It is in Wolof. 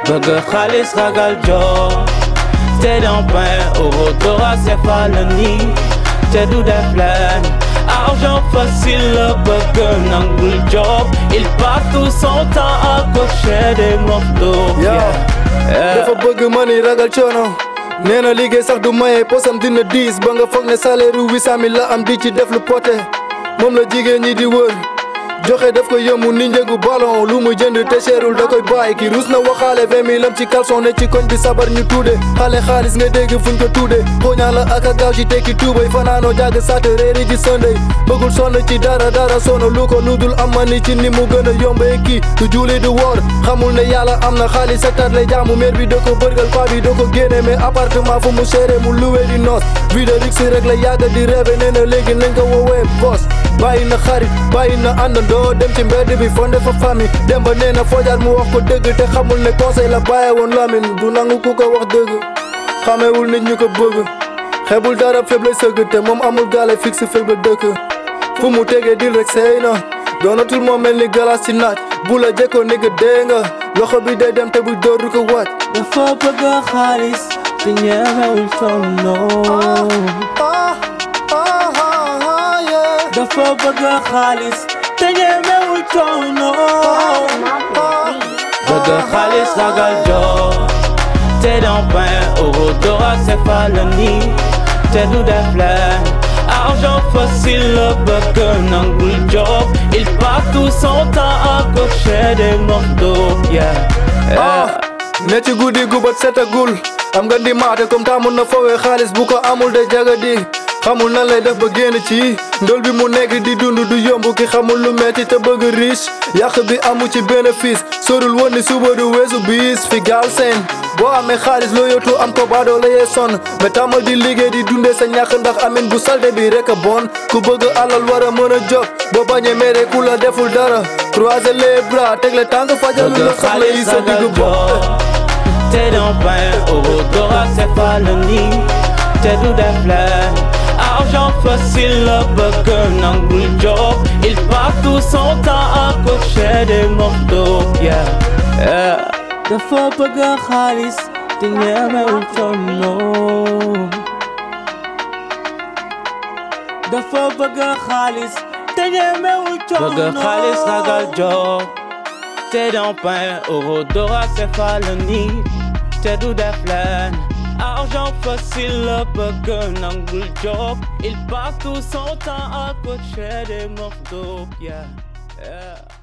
bëgg xaalis ragal job te don pain euro dollar CFA la nii te du def leen argent facile la bëgg nangul job il passe tout son temps à cocher des morceaux Yeah. dafa bëgg mani ragal coono nee na liggéey sax du maye posam dina diis ba nga foog ne salaire ru huit cent mille la am di ci def lu poté moom la jigéen ñi di wër joxe daf ko yëmu ni njëgu ballon lu mu jënd te seerul da koy bàyyi ki rus na waxaale vingt mille am ci caleçon ne ci koñ bi sabar ñu tuude xale xaalis nga dégg fuñ ko tuude xooñaa la ak a gaaw ci tekki tuubay fanaanoo jàgg saate réeri ji sëndey bëggul sonn ci dara dara sonn lu ko ludul am ma ni ci ni mu gën a yombee kii du juuli du woor xamul ne yàlla am na xaalis secteur lay jaamu maire bi da ko bërgal paa bi da ko génne mais appartement fu mu seere mu loué di noos vie de luxe rek la yàgg di rêve nee na léegi nañ ko woowee boss bàyyi na xarit bàyyi na àndandoo dem ci mbedd bi fonde fa famille dem ba nee na foojaat mu wax ko dëgg te xamul ne conseil la bàyyi woon Lamine du nangu ku ko wax dëgg xamewul nit ñu ko bëgg xebul dara fépp lay sëgg te moom amul gaale fixe fépp la dëkk fu mu tegee dil rek sey na doonatul moo mel ni galas ci naaj bu la jekkoo ni nga dee nga loxo bi day dem te bu dóor du ko wàcc dafa bëgg xaalis te ñemewul sonn dafa bëgg xaalis te ñemewul sonn bëgg xaalis ragal job te don pain euro dollar CFA la nii te du def leen argent facile la bëgg nangul job il passe tout son temps à cocher des morceaux yeah. ah ne ci guddi gu bët setagul am nga di maate comme taamun na fowee xaalis bu ko amul de jagadi xamul nan lay def ba génn ci ndol bi mu nekk di dund du yomb ki xamul lu metti te bëgg riche yàq bi amu ci bénéfice sorul woon ni suba du weesu bis fi gaal seen boo amee xaalis loo yootu am ko baadoo la yee sonn mais tàmmal di liggéey di dundee sa ñàkk ndax amin bu salte bi rek a bon ku bëgg alal war a mën a jóg boo bañee mere ku la deful dara croiser les bras teg le tànk fajalu la bëgg soxla yi xaalis sa digg ragal bopp job te don pain euro dollar CFA la nii te du def leen argent facile la bëgg nangul job il passe tout son temps à cocher des morceaux yeah. yeah. dafa bëgg xaalis te ñemewul sonn dafa bëgg xaalis te ñemewul sonn bëgg xaalis ragal job te don pain euro dollar CFA la nii te du def leen argent facile la bëgg nangul job il passe tout son temps à cocher des morceaux yeah. Yeah.